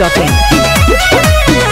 biharmasti.in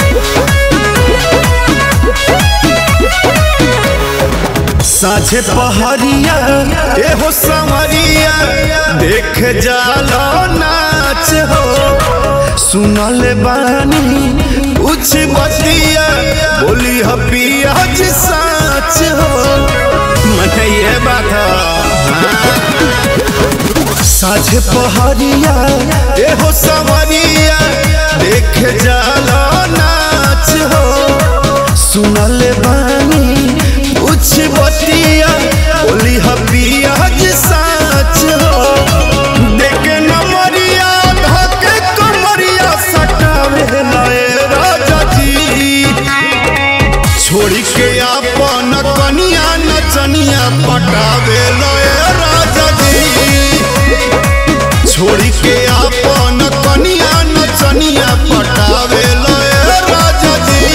साझे पहरिया एहो समरिया देख जालो नाच हो सुनल बानी कुछ बतिया बोली हपिया जी साच हो मने ये बात हाँ। साझे पहरिया एहो समरिया देख जालो नाच हो सुनल बानी कुछ बतिया बोली हपिया जी साच हो देखे नमरिया धके कमरिया सटावे लए राजा जी छोड़ी के अपन कनिया नचनिया पटावे लए राजा जी छोड़ी के अपन कनिया नचनिया पटावे लए राजा जी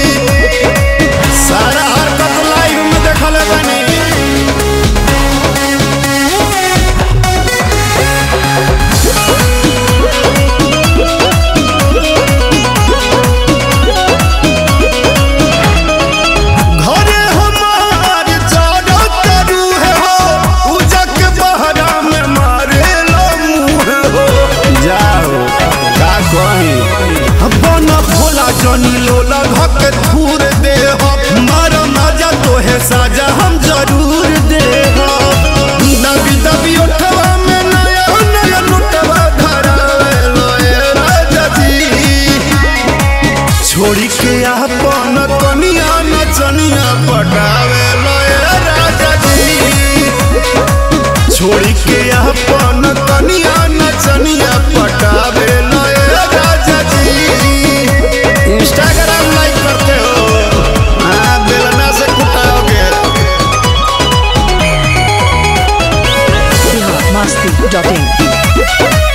सारा हरकत लाइव में देखल बानी घरे हमार जाड़ा तरू है हो उजक बहरा में मारे लो मुँह हो जाओ का कही अपन भोला जनी लोला घक धूर दे हो मार मजा तोहे साजा हम जरूर दे हो दबी दबी उठवा में नया नया लुटवा धरावे लोए राजा जी छोड़ी के अपन कनिया नचनिया पटावे लए राजा जी छोड़ी के अपन कनिया नचनिया पटावे लए राजा जी इंस्टाग्राम लाइक करते हो हाँ बेलना से कुटाओगे biharmasti.in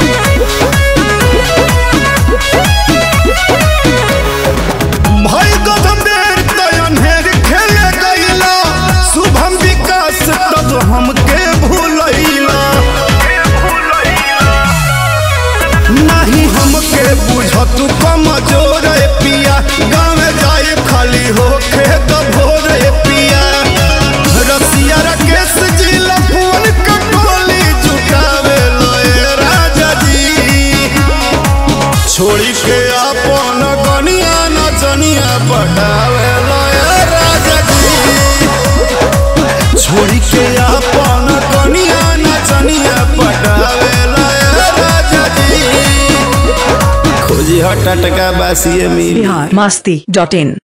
भाई गधमेर तयन हेर खेले गईला शुभम विकास तब हमके भूलैला नहीं हमके बुझत कमजोर ए पिया गाँव जाए खाली हो खेत भोर ए पिया रसिया राकेश जी लफोन कटोली जुटावे लए राजा जी छोड़ी के अपन गनिया नचनिया पटावे लए राजा जी छोड़ी के अपन गनिया नचनिया पटावे लए राजा जी खोजी हट टटका बासिए मिली biharmasti.in